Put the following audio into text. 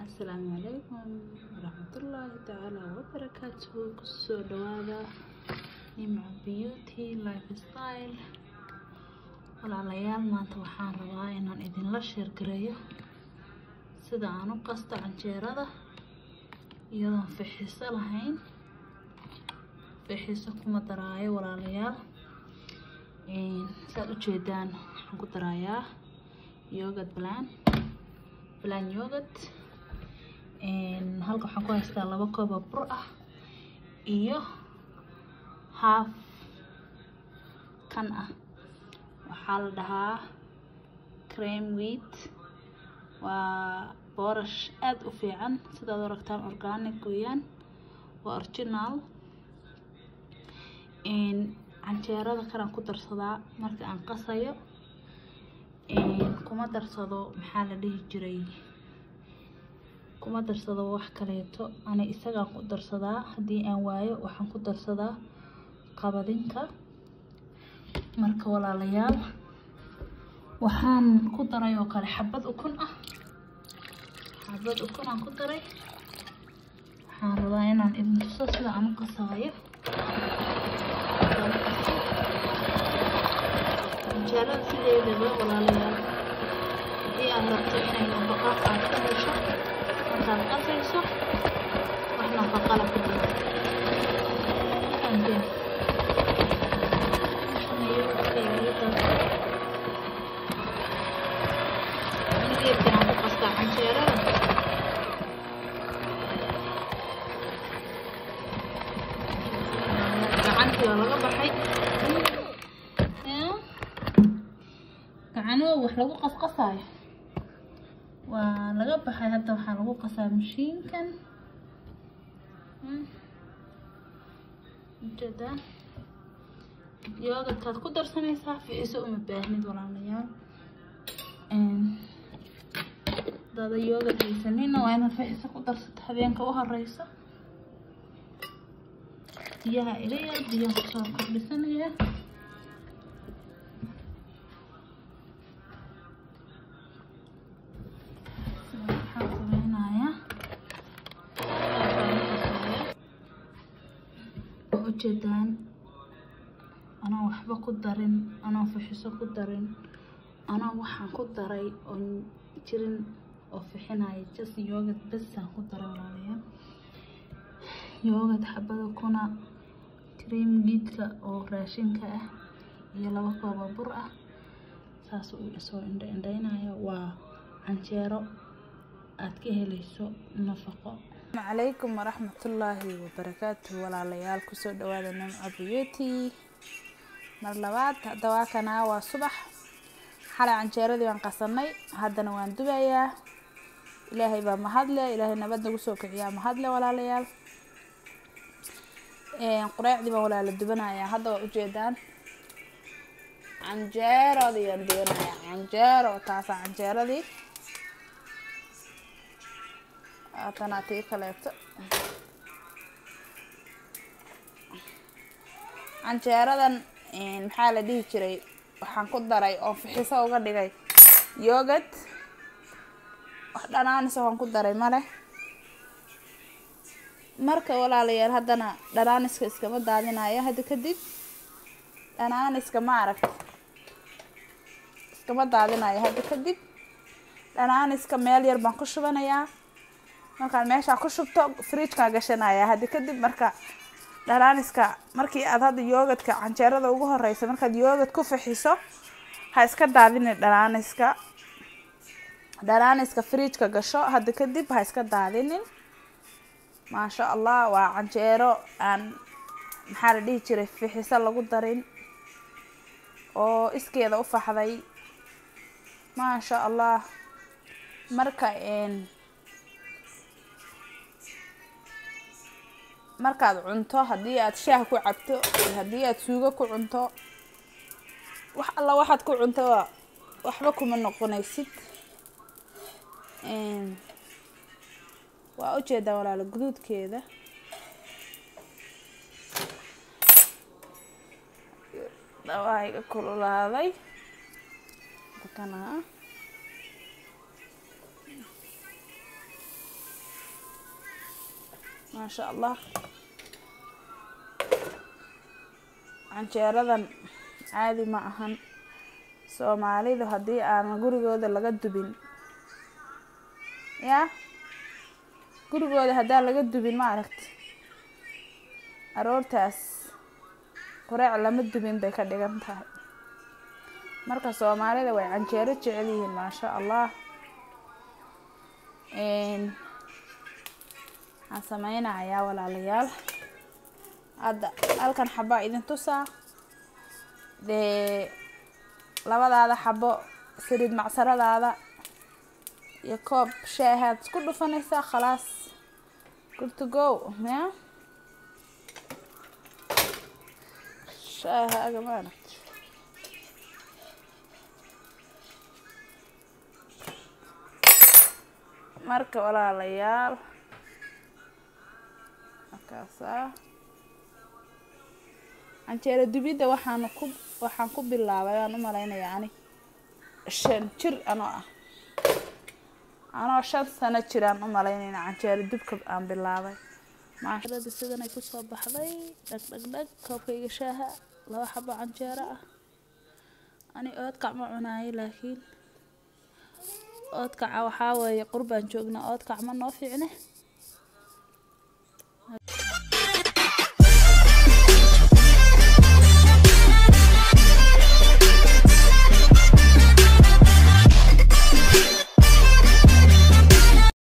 asalaamu calaykum waraxmatullaahi tacaala wabarakaatuhu kusoo dhawaada nimca beauty lifestyle walaalayaal maanta waxaan rabaa inaan idinla sheergareeyo sida aan u qasto canjeerada iyadoon fixiso lahayn fixiso kuma daraayo walaalayaal saad ujeedaan waxaan ku daraayaa yogad plan plan yogurt halka waxaan ku haystaa laba koob oo bur ah iyo half kan ah waxaa la dhahaa cream wheat waa boorash aada u fiican sidaad u aragtaan organic weeyaan waa original canjeerada kanaan ku darsadaa marka aan qasayo kuma darsado maxaa la dhihi jiray kuma darsado wax kaleeto ani isagaan ku darsadaa haddii aan waayo waxaan ku darsadaa qabadinka marka walaalayaal waxaan ku daray oo kale xabad ukun ah xabad ukun aan ku daray waxaan rabaa inaan idin tuso sida aan u qasaayo canjeerada sideedaba walaalayaal haddii aad rabto inay nafaqo aad ka hesho markaad qasayso wax nafaqala ku jiro fahamteen geedkan aan ku qastaa canjeerada gacantii oo laga baxay gacanoo wax lagu qasqasaayo waa laga baxay hadda waxaa lagu qasaa mashiinkan ujeedaa yoogadkaad ku darsanaysaa ficiso uma baahnid walaalayaal dada yoogad haysanina waa inaad ficiso ku darsato habeenka u horeysa biyaha ila yar biyaha kusoo kordhisanaya ujeedaan anaa waxba ku darin anaa fixiso ku darin anaa waxaan ku daray oon jirin oo fixinaya just yoogad basaan ku daray walaalayaal yoogad xabada kuna cream giidka oo raashinka ah iyo laba kooba bur ah saas uu isoo indha indhaynaya waa canjeero aad ka helayso nafaqo calaykum waraxmatullaahi wabarakaatuhu walaalayaal kusoo dhawaada nimco beauty mar labaad hadda waa kanaa waa subax xalay canjeeradii baan qasanay haddana waan dubayaa ilaahay baa mahadle ilaahay nabad nagu soo kiciyaa mahadle walaalayaal qureecdii baan walaala dubanayaa hadda waa ujeedaan canjeeradii aan dubanayaa canjeero taasaa canjeeradii haatanaa tii kaleeto canjeeradan maxaa la dhihi jiray waxaan ku daray oo fixiso uga dhigay yoogad wax dhanaanis waxaan ku daray male marka walaalayaal haddana dhanaaniska iskama daadinayo hadda kadib dhanaaniska ma aragta iskama daadinayo hadda kadib dhanaaniska meel yar baan ku shubanayaa markaan meeshaa ku shubto fridjkaa gashanaya haddi kadib marka dhanaaniska markii aad hadda yoogadka canjeerada ugu horeysa markaad yoogad ku fixiso ha iska daadinin dhanaaniska dhanaaniska fridjka gasho hadda kadib ha iska daadinin maasha allah waa canjeero aan maxaa la dhihi jiray fixiso lagu darin oo iskeeda u faxday maasha allah marka markaad cunto haddii aad shaah ku cabto haddii aad suugo ku cunto wax alla waxaad ku cunto waxba kuma noqonaysid waa ujeedaa walaalo guduudkeeda dhawaa iga kululaaday kana maasha allah canjeeradan caadi ma ahan soomaalidu haddii aan gurigooda laga dubin yaa gurigooda haddaan laga dubin ma aragti aroortaas qureec lama dubin bay ka dhigan tahay marka soomaalida way canjeero jecel yihiin maasha allah waxaan sameynayaa walaalayaal hadda halkan xabaa idin tusaa dee labadaada xabo saliid macsaradaada iyo koob shaahaad isku dhufanaysaa khalaas good to go ya shaahaaga maaragt marka walaalayaal markaasaa canjeero dubidda waxaan ku waxaan ku bilaabay waan u malaynayaa ani shan jir anoo ah anoo shan sano jiraan u malaynayna canjeero dubka aan bilaabay maasharada sidanay kusoo baxday dhag dhag dhag koobkayga shaaha laba xabo canjeero ah ani oodkac ma cunaayo laakiin oodkaca waxaa weeye qurbaan joognaa oodkac ma noo fiicne